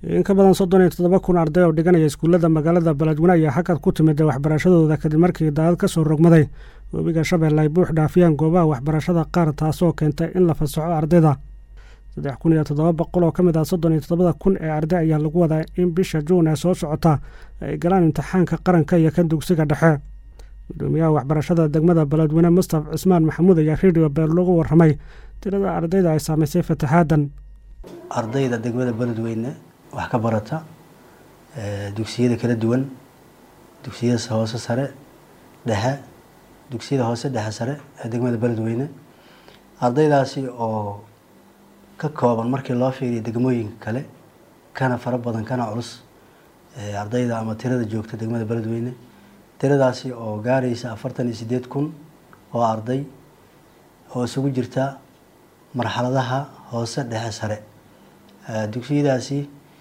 in ka badan soddon iyo toddoba kun arday oo dhiganaya iskuullada magaalada beledweyne ayaa xagad ku timid waxbarashadooda kadib markii daadad ka soo rogmaday webiga shabeelle ay buux dhaafiyaan goobaha waxbarashada qaar taasoo keentay in la fasaxo ardayda saddex kun iyo toddoba boqol oo ka mid ah soddon iyo toddobada kun ee arday ayaa lagu wadaa in bisha juun ee soo socota ay galaan imtixaanka qaranka iyo kan dugsiga dhexe gudoomiyaha waxbarashada degmada beledweyne mustaf cismaan maxamuud ayaa redio beer lagu warramay tirada ardayda ay saamaysay fataxaadan ardayda degmada beledweyne wax ka barata dugsiyada kala duwan dugsiyada hoose sare dhexe dugsiyada hoose dhexe sare ee degmada beledweyne ardaydaasi oo ka kooban markii loo fiiriyo degmooyinka kale kana fara badan kana culus ardayda ama tirada joogta degmada beledweyne tiradaasi oo gaaraysa afartan iyo sideed kun oo arday oo isugu jirta marxaladaha hoose dhexe sare dugsiyadaasi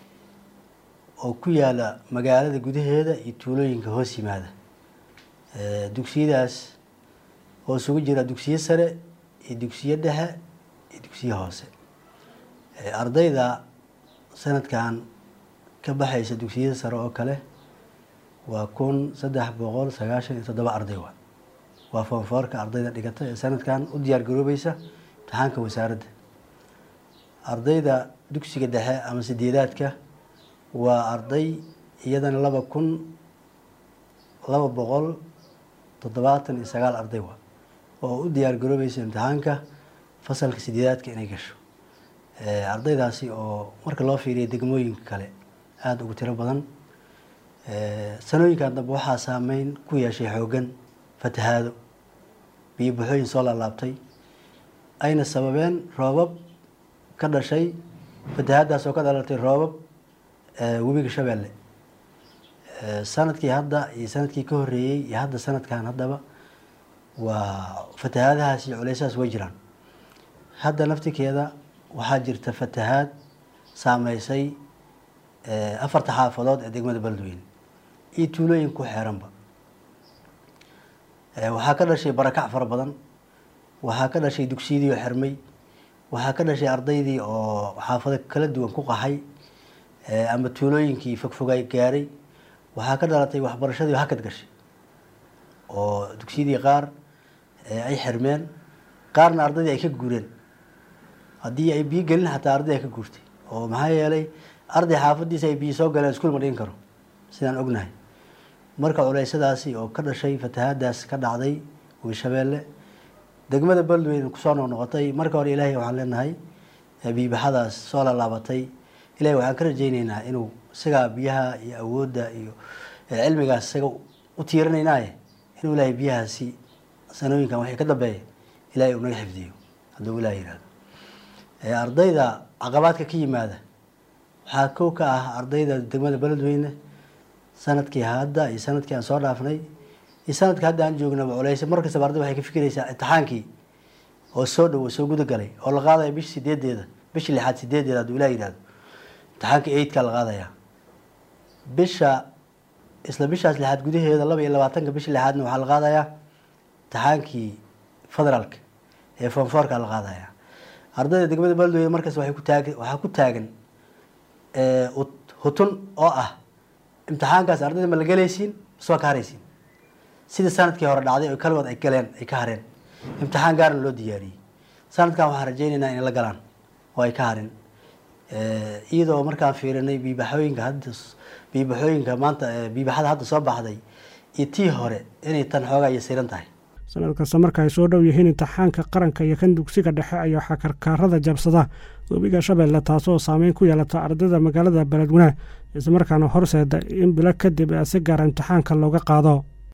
oo ku yaala magaalada gudaheeda iyo tuulooyinka hoos yimaada dugsiyadaas oo isugu jira dugsiyo sare iyo dugsiyo dhexe iyo dugsiyo hoose ardayda sanadkan ka baxaysa dugsiyada sare oo kale waa kun saddex boqol sagaashan iyo toddoba arday wa waa foonfoorka ardayda dhigata ee sanadkan u diyaar garoobaysa imtixaanka wasaaradda ardayda dugsiga dhexe ama sideedaadka waa arday iyadana laba kun laba boqol toddobaatan iyo sagaal arday wa oo u diyaar garoobaysa imtixaanka fasalka sideedaadka inay gasho ardaydaasi oo marka loo fiiriya degmooyinka kale aada ugu tiro badan sanooyinkan dambe waxaa saameyn ku yeeshay xooggan fatahaado biyo buxooyin soo laalaabtay ayna sababeen roobab ka dhashay fatahaadaas oo ka dhalatay roobab webiga shabeelle sanadkii hadda iyo sanadkii ka horreeyey iyo hadda sanadkan haddaba waa fatahaadahaas iyo culeysahaas way jiraan hadda naftikeeda waxaa jirta fatahaad saameysay afarta xaafadood ee degmada beledweyne iyo tuulooyin ku xeeranba waxaa ka dhashay barakac fara badan waxaa ka dhashay dugsiyadii oo xirmay waxaa ka dhashay ardaydii oo xaafado kala duwan ku qaxay ama tuulooyinkii fogfogay gaaray waxaa ka dhalatay waxbarashadii hakad gashay oo dugsiyadii qaar ay xirmeen qaarna ardaydii ay ka guureen haddii ay biyo gelin xataa arday ay ka guurtay oo maxaa yeelay arday xaafadiisa ay biyo soo galeen iskuul ma dhigan karo sidaan ognahay marka culeysadaasi oo ka dhashay fatahaadaas ka dhacday wiishabeelle degmada beledweyne kusoo noqnoqotay marka hore ilaahay waxaan leenahay biibaxadaas soo laalaabatay ilahay waxaan ka rajayneynaa inuu isagaa biyaha iyo awoodda iyo cilmigaas isaga u tiirinaynaaye inuu ilaahay biyahaasi sanooyinkan waxay ka dambeeya ilahay uu naga xifdiyo hadduu ilaah yihahdo ardayda caqabaadka ka yimaada waxaa kow ka ah ardayda degmada beledweyne sanadkii hadda iyo sanadkii aan soo dhaafnay iyo sanadkii hadda aan joognaba culeysa mar kastaba arday waxay ka fikiraysaa imtixaankii oo soo dhow oo soo gudagalay oo la qaadaya bisha sideedeeda bisha lixaad sideedeeda hadduu ilah yihahdo imtixaanka eidkaa la qaadaya bisha isla bishaas lixaad gudaheeda laba iyo labaatanka bisha lixaadna waxaa la qaadayaa imtixaankii federaalka ee foonfoorka la qaadaya ardayda degmada beledweyne markaas waxay ku taag waxaa ku taagan hutun oo ah imtixaankaas ardayda ma la gelaysiin maswaa ka haraysiin sidii sanadkii hore dhacday oo kaligood ay galeen ay ka hareen imtixaan gaarna loo diyaariyey sanadkan waxaan rajaynaynaa inay la galaan oo ay ka harin iyadoo markaan fiirinay biibaxooyinka hadda biibaxooyinka maanta biibaxada hadda soo baxday iyo tii hore inay tan xoogaa iyo siran tahay sanad kasta marka ay soo dhow yihiin imtixaanka qaranka iyo kan dugsiga dhexe ayaa waxaa karkaarada jabsada webiga shabeelle taasoo saameyn ku yeelata ardayda magaalada beledweyne islamarkaana horseeda in bilo kadib si gaara imtixaanka looga qaado